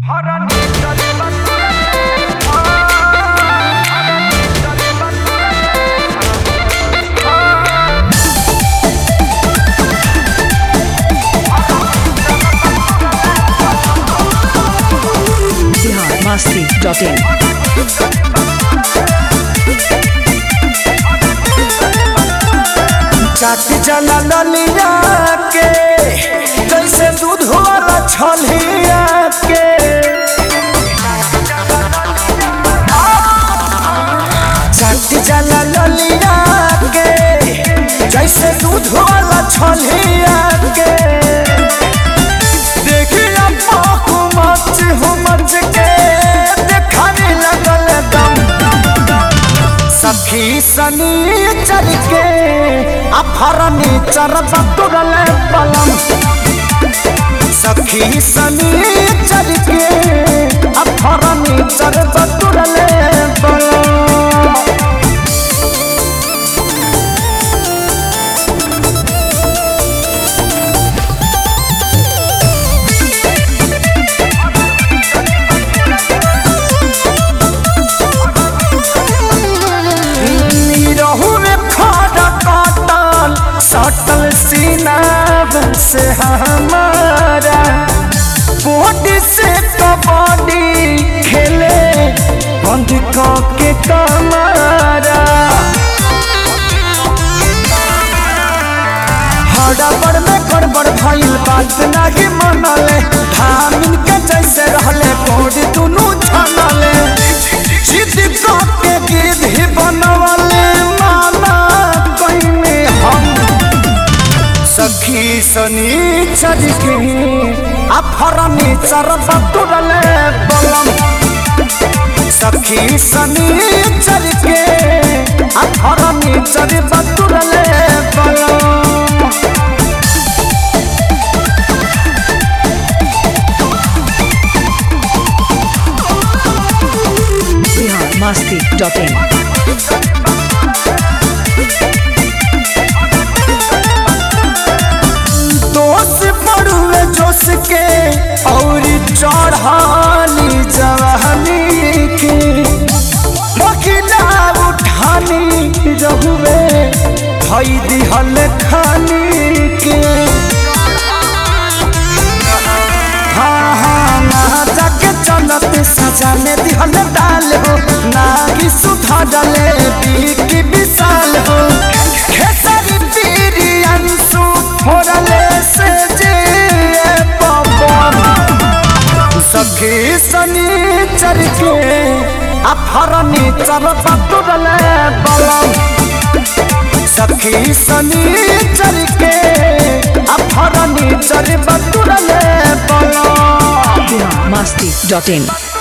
masti.in. चाटी जना ललिया के जैसे दूध वाला छलिया के चाटी जना ललिया के जैसे दूध वाला छलिया के देखिया पाकू मच हो मच के देखाने लगल दम सखी सनी चल के अफरनी चरब तुरल पलम सखी सनी चल के अफरनी चरब तुरल पलम रहू में खड़ा काटल सटल सीना से हमारा बॉडी से कबड्डी खेले बंद के कमारा हड़बड़ में गड़बड़ भइल बात नाही मनले धामिन के जैसे रहले कोड दुनु छनले जिद के गिद्ध ही बनवले माना कइने हम सखी सनी चल के अफरनी चरब तुरले बलम सखी सनी चल के अफरनी चरब तुरले बलम Bihar masti.in. दोष पड़ुए जोश के और चढ़ानी जवानी के मकिला उठानी रहुए भई दिहल खानी के हाँ हाँ ना जाके चलत सजा में दिहल डाल हो ना कि सुधा डाले की विशाल हो खेसारी पीरी अंशु फोड़ले से जे पवन सखी सनी चर के अफरनी चर पतुरले बलम सखी सनी चर के अफरनी चर पतुरले बलम Bihar masti.in.